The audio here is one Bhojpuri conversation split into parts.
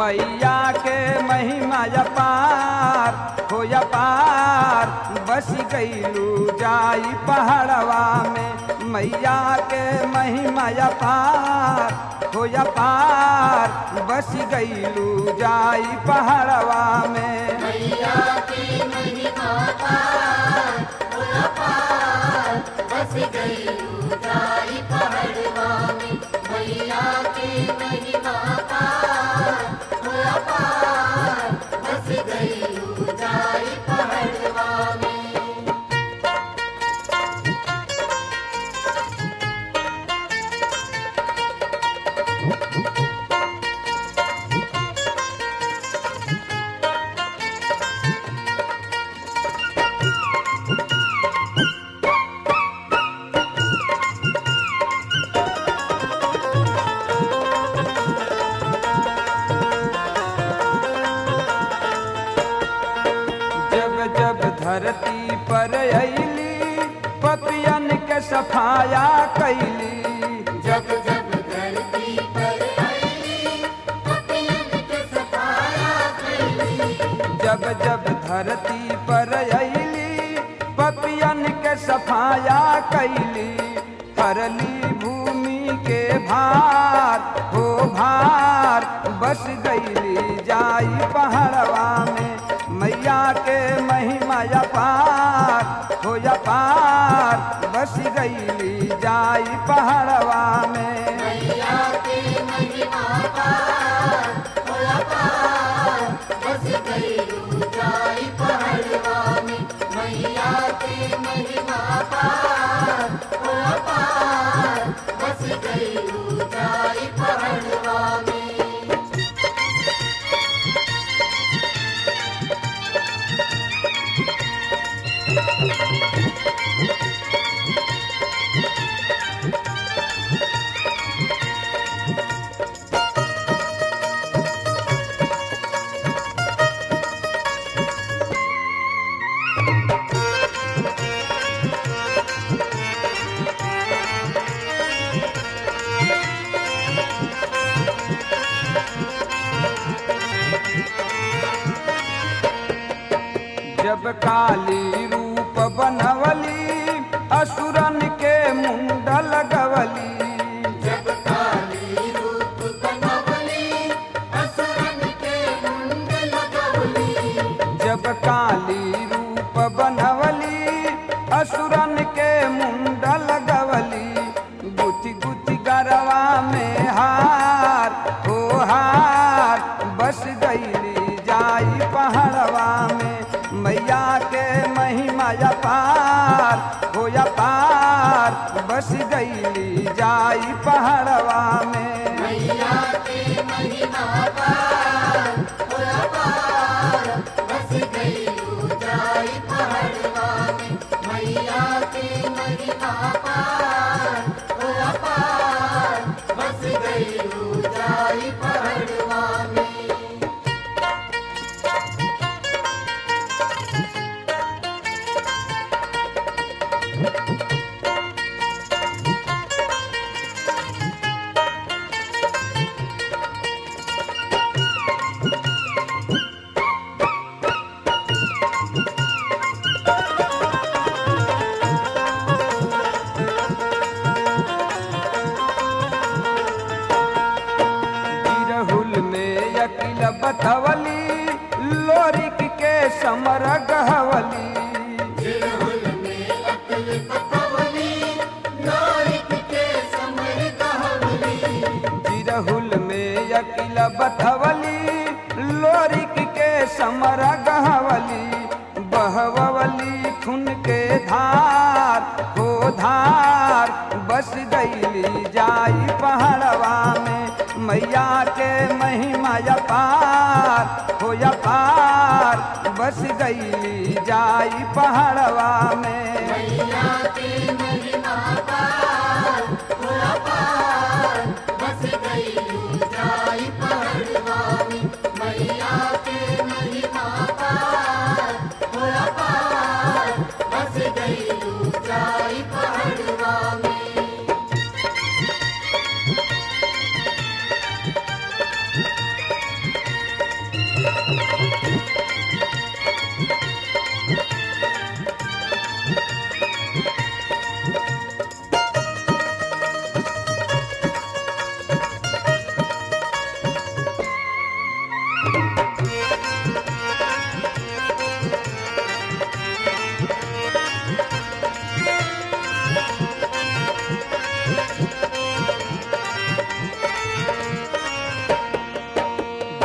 मैया के महिमा अपार हो अपार बस गईलू जाई पहाड़वा में मैया के महिमा अपार हो अपार बस गईलू जाई पहाड़वा में मैया की महिमा पार भोला पार बस गई ऊंचाई पहाड़वा में मैया की महिमा पार भोला पार बस गई ऊंचाई पहाड़वा में जब जब धरती पर अली पपियन के सफाया कैली जब जब धरती पर आईली पपियन के सफाया कैली जब जब धरती पर अली पपियन के सफाया कैली हरली भूमि के भार हो भार बस गईली जाई पहाड़वा में मैया के महिमा अपार हो अपार बस गईली जाई पहाड़वा में मैया की महिमा पार भोला पार बस गई ऊंचाई पहाड़वा में मैया की महिमा पार भोला पार बस गई ऊंचाई पहाड़वा में जब काली रूप बनवली असुरन के मुंड लगवली जब काली रूप बनवली असुरन के मुंड लगवली जब काली रूप बनवली असुरन के मुंड लगवली गुति गुति गरवा में हार हो हार बस गईली जाई पहाड़वा में मैया के महिमा अपार हो अपार बस गईली जाई पहाड़वा में मैया की महिमा पार भोला पार बस गई ऊंचाई पहाड़वा में मैया की महिमा पार भोला पार बस गई ऊंचाई पहाड़वा में बिरहुल में यकिल बतवली लोरिक के समर गहवली जिरहुल में अकल पतवली लोरिक के समर कहवली बिरहुल में यकिल बतवली लोरिक के समर गहवली बहवली खुन के धार हो धार बस गईली जाई पहाड़वा में मैया के महिमा अपार हो अपार बस गईली जाई पहाड़वा में मैया की महिमा पार भोला पार बस गई ऊंचाई पहाड़वा में मैया की महिमा पार भोला पार बस गई ऊंचाई पहाड़वा में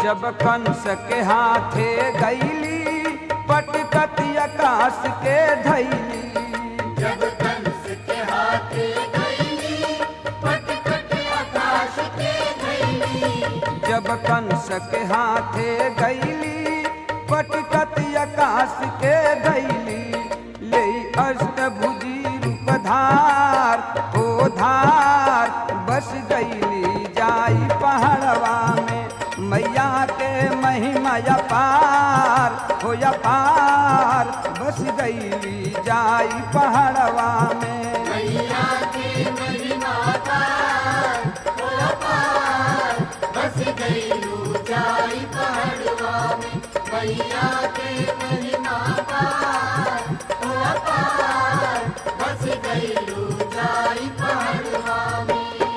जब कंस के हाथे गईली पटकत आकाश के धैली जब कंस के हाथे गईली पटपट आकाश के धैली जब कंस के हाथे गईली पटकत आकाश के धैली ले अष्टभुजी रूप धार हो धार बस गईली जाई पहाड़वा में मैया के महिमा पार हो पार बस गईली जाई पहाड़वा में मैया की महिमा पार हो पार बस गईलू जाई पहाड़वा में मैया की महिमा पार हो पार बस गईलू जाई पहाड़वा में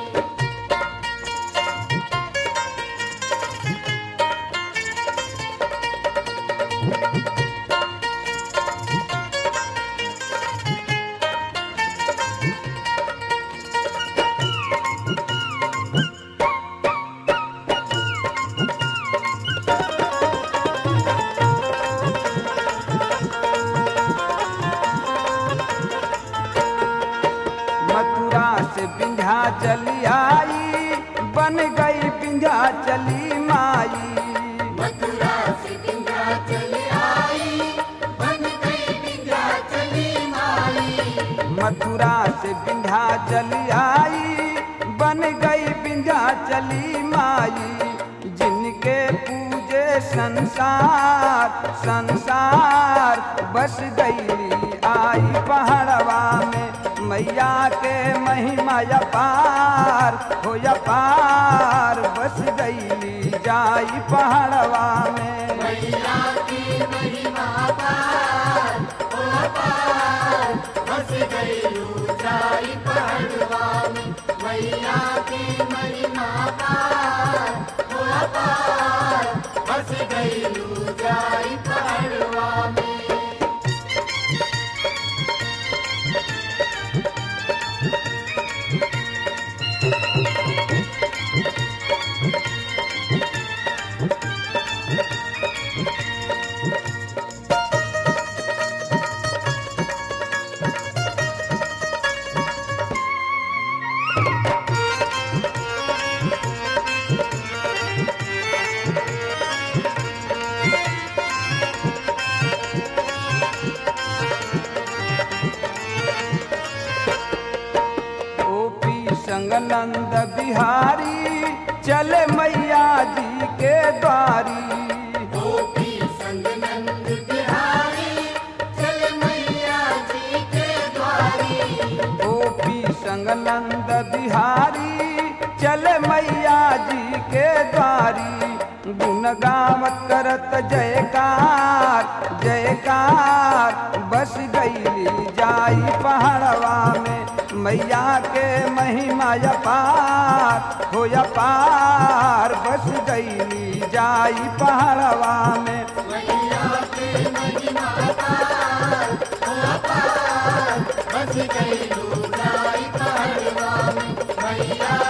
मथुरा से बिंध्या चली आई बन गई बिंध्या चली माई मथुरा से बिंध्या चली आई बन गई बिंध्या चली माई मथुरा से बिंध्या चली आई बन गई बिंध्या चली माई जिनके पूजे संसार संसार बस गई आई पहाड़वा में मैया के महिमा पार हो पार बस गई जाई पहाड़वा में मैया की महिमा पार हो पार बस गईलू जाई पहाड़वा में मैया की महिमा पार हो पार बस गईलू जाई पहाड़वा में ओपी संग नंद बिहारी चले मैया जी के द्वारी गोपी संग नंद बिहारी चल मैया जी के द्वारी ओपी संग नंद बिहारी चले मैया जी के द्वारी गुण गावत करत जयकार जयकार बस गई जाई पहाड़वा में मैया के महिमा पार हो पार बस गई जाई पहाड़वा में मैया के महिमा पार हो पार बस गईलू जाई पहाड़वा में मैया